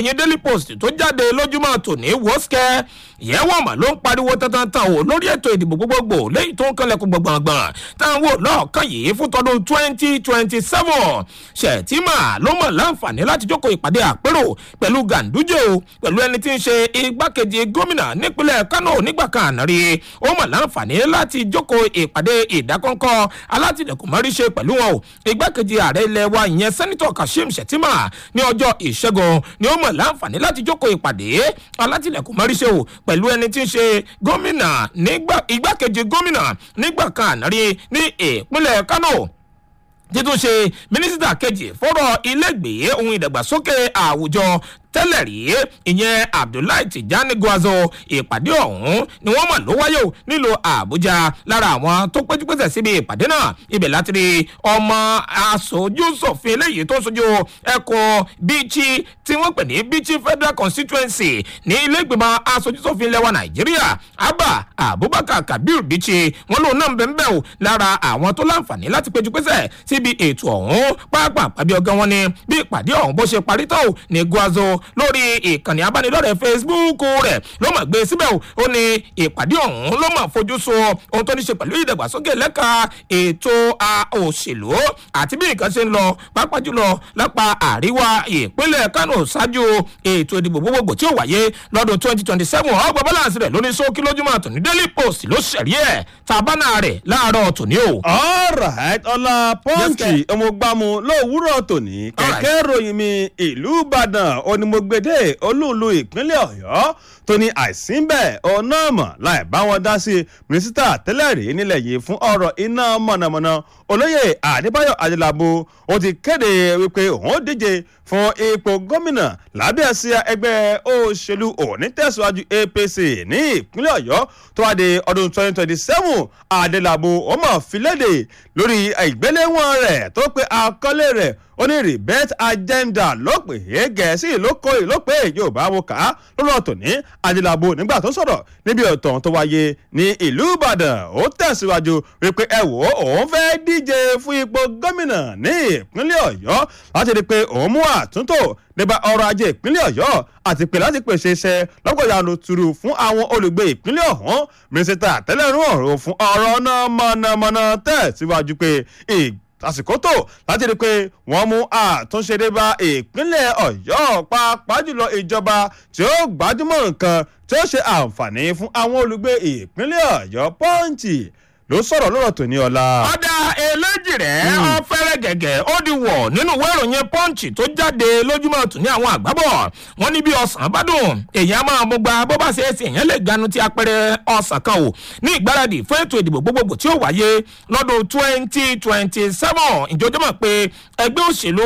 ìròyìn daily post tó jáde lójúmọ́ tòní wọ́skẹ́ ìyẹ́wọ̀n mà ló ń pariwo tantan o lórí ètò ìdìbò gbogbogbò léyìí tó ń kanlẹ̀kùn gbọ̀ngbọ̀ngbọ̀n táwọn wò lọ́ọ̀kan yìí fún tọdún twenty twenty seven ṣètìmà ló mọ̀ láǹfààní láti jókòó ìpàdé àpérò pẹ̀lú ganduje o pẹ̀lú ẹni tí ń ṣe igbákejì gómìnà nípínlẹ̀ kánò nígbà kan àná rí ó mọ̀ láǹfààní láti jókòó ìpàdé ìdákọ́ńkọ́ alátìlẹ̀kùn mọ́ríṣe pẹ̀lú wọn o igbákejì ààrẹ ilẹ̀ wa ìyẹn sẹ́nitọ̀ kashim shettima ní ọjọ́ ìṣẹ́gun ni ó mọ̀ láǹfààní láti jókòó ìpàdé alátìlẹ̀kùn mọ́ríṣe o pẹ̀lú ẹni tí ń ṣe gómìnà nígbà igbákejì gómìnà nígbà kan àná rí ní ìpínlẹ̀ kánò títún ṣe mínísítà kejì fọ́rọ̀ ilégbèé ohun ìdàgbàsókè àwùjọ tẹ́lẹ̀ rí ìyẹn abdullahi tijani gwazo ìpàdé ọ̀hún ni wọ́n mọ̀ ló wáyé o nílùú àbújá lára àwọn tó péjúpésẹ̀ síbi ìpàdé náà ibẹ̀ láti rí ọmọ aṣojú sòfin eléyìí tó sojú ẹkùn bíchí tí wọ́n pè ní bíchí federal constituency ní ilé ìgbìmọ̀ aṣojú sòfin lẹ́wà nàìjíríà abba abubakar kabir bíchí wọn lòun náà ń bẹ̀ ń bẹ̀ o lára àwọn tó láǹfààní láti péjúpésẹ̀ síbi ètò ọ̀hún pàápàá pàbí ọgán wọn ni bí ìpàdé ọ̀hún bó ṣe parí tó ní gwazo lórí ìkànnì abánidọ́rẹ̀ẹ́ facebook rẹ̀ ló mọ̀ gbé síbẹ̀ ó ní ìpàdé ọ̀hún ló mọ̀ fojú so ohun tó ní ṣe pẹ̀lú ìdàgbàsókè lẹ́ka ètò òṣèlú àti bí nǹkan ṣe ń lọ pápá jùlọ lápá àríwá ìpínlẹ̀ kánò ṣáájú ètò ìdìbò gbogbogbò tí ó wáyé lọ́dún twenty twenty seven ọgbà balance rẹ̀ lóní sókí lójúmọ́ àtòní daily post ló ṣẹ̀rí ẹ̀ tàbánà rẹ̀ láàárọ̀ tòní o. alright ọlá pọ́ǹchì ọmọgbàmù lówùúrọ̀ tòní kẹ̀kẹ́ ròyìn mi ìlú ìbàdàn onímọ̀gbẹ́dẹ́ olúùlú ìpínlẹ̀ ọ̀yọ́ tó ní àìsínbẹ̀ ọ̀nà mọ̀ láì bá wọn dá sí mínísítà tẹ́lẹ̀ rí nílẹ̀ yìí fún ọ̀rọ̀ iná mọ̀nàmọ́ná olóyè àdébáyọ̀ adélábù ó ti kéde wípé òun díje fún ipò gómìnà lábẹ́ àsíá ẹgbẹ́ òṣèlú onítẹ̀síwájú apc ní ìpínlẹ̀ ọ̀yọ́ tó wá di ọdún 2027 adélábù ó mọ̀ filédè lórí ìgbéléwọ̀n rẹ̀ tó pe àkọlé rẹ̀ ó ní rebet agenda ló pè é gẹ̀ẹ́sì ló kó ló pè é yorùbá wo kà á lọ́nà tòní adélábù nígbà tó sọ̀rọ̀ níbi ọ̀tàn tó wáyé ní ìlú ìbàdàn ó tẹ̀síwájú wípé ẹ wò ó òun fẹ́ díje fún ipò gómìnà ní ìpínlẹ̀ ọ̀yọ́ láti rí i pé òun mú àtúntò nípa ọrọ̀ ajé ìpínlẹ̀ ọ̀yọ́ àti pé láti pèsè iṣẹ́ lọ́pọ̀ yanu turu fún àwọn olùgbé ìpínlẹ̀ ọ̀hún mínísítà tẹ́lẹ̀rún ọ̀rọ̀ fún ọ̀rọ̀ náà mọ̀nàmọ́ná tẹ̀síwájú pé àsìkò tó láti rí i pé wọ́n mú àtúnṣe dé bá ìpínlẹ̀ ọ̀yọ́ pàápàá jùlọ ìjọba tí ó gbájúmọ̀ nǹkan tí ó ṣe àǹfààní fún àwọn olùgbé ìpínlẹ̀ ọ̀yọ́ pọ́ǹchì ló sọ̀rọ̀ lọ́rọ̀ tó ní ọ̀la. ọ̀dà eléjì rẹ̀ ọ̀fẹ́rẹ́ gẹ̀gẹ̀ ó di wọ̀ nínú ìwé ìròyìn punch tó jáde lójúmọ́ tún ní àwọn àgbábọ̀ wọn ní bí ọ̀sán bá dùn èèyàn máa mú gba bó bá ṣe é sí èèyàn lè ganu ti apẹrẹ ọ̀sán kan o ní ìgbáradì fún ètò ìdìbò gbogbogbò tí ó wáyé lọ́dún twenty twenty seven ìjọjọ́ mọ̀ pé ẹgbẹ́ òṣèlú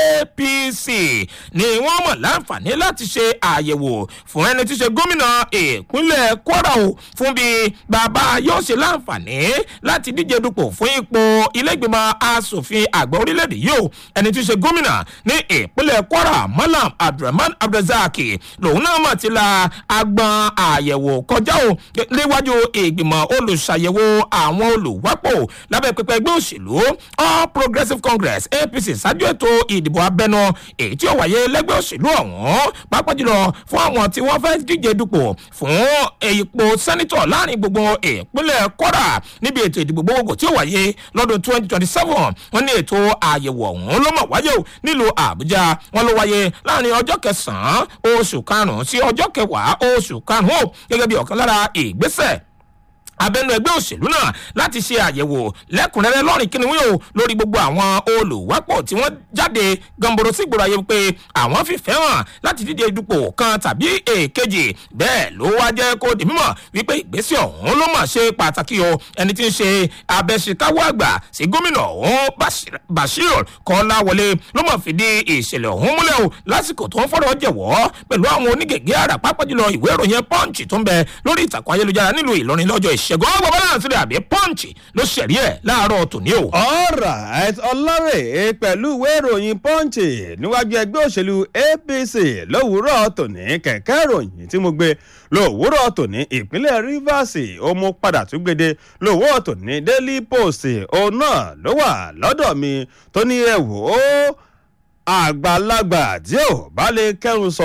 apc ni wọ́n mọ̀ láǹfààní láti ṣe àyẹ̀wò fún ẹni tí ṣe gómìnà ìpínlẹ̀ kwara o fún bí bàbá yóò ṣe láǹfààní láti díje dupò fún ipò ilégbèmọ̀ asòfin àgbà orílẹ̀-èdè yìí o ẹni tí í ṣe gómìnà ní ìpínlẹ̀ kwara malam abdulrahman abdulrasaq lòun náà mọ̀ ti la agbọn àyẹ̀wò kọjá o léwájú ìgbìmọ̀ olùṣàyẹ̀wò àwọn olùwápò lábẹ́ pẹpẹ ẹgbẹ́ òṣèlú all progressives congress apc ṣáájú ètò ìdìbò abẹnú èyí tí ó wáyé lẹ́gbẹ́ òṣèlú ọ̀hún pápá jùlọ fún àwọn tí wọ́n fẹ́ díje dupò fún ipò sẹ́nitọ̀ láàrin gbogbo ìpínlẹ̀ kwara níbi ètò ìdìbò gbogbogbò tí ó wáyé lọ́dún twenty twenty seven wọ́n ní ètò àyẹ̀wò ọ̀hún ló mọ̀ wáyé o nílùú àbújá wọ́n ló wáyé láàrin ọjọ́ kẹsàn-án oṣù karùn-ún sí ọjọ́ kẹwàá oṣù karùn-ún gẹ́gẹ́ bí ọ̀kan lára ìgbésẹ̀ abẹnú ẹgbẹ́ òṣèlú náà láti ṣe àyẹ̀wò lẹ́kùnrẹ́rẹ́ lọ́rìn kíniwí o lórí gbogbo àwọn olùwápọ̀ tí wọ́n jáde gamboro sí ìgboro ayé pé àwọn fìfẹ́ hàn láti díje dupò kan tàbí èkejì bẹ́ẹ̀ ló wá jẹ́ kó di mímọ̀ wípé ìgbésẹ̀ ọ̀hún ló mà ṣe pàtàkì o ẹni tí ń ṣe abẹ́síkáwọ́ àgbà sí gómìnà ọ̀hún bashir kọ́láwọlé ló mọ̀ fìdí ìṣẹ̀lẹ̀ ọ̀hún múlẹ̀ o lásìkò tó ń fọ́rọ̀ jẹ̀wọ́ pẹ̀lú àwọn onígègé àrà pápá jùlọ ìwé ìròyìn punch tó ń bẹ lórí ìtàkùn ayélujára nílùú ìlọrin lọ́jọ́ ìṣ ṣẹ̀gbọ́n ọgbọ̀n balance rẹ̀ àbí pọ́ǹchì ló ṣẹ̀rí ẹ̀ láàárọ̀ tòní o. alright ọlọ́rẹ̀ pẹ̀lú ìwé ìròyìn pọ́ǹchì níwájú ẹgbẹ́ òṣèlú apc lówùúrọ̀ tòní kẹ̀kẹ́ ìròyìn tí mo gbé lówùúrọ̀ tòní ìpínlẹ̀ rivers ó mú padà tún gbede lówùúrọ̀ tòní daily post òun náà ló wà lọ́dọ̀ mi tó ní ẹ̀wò àgbàlagbà tí ò bá lè kẹrùn sọ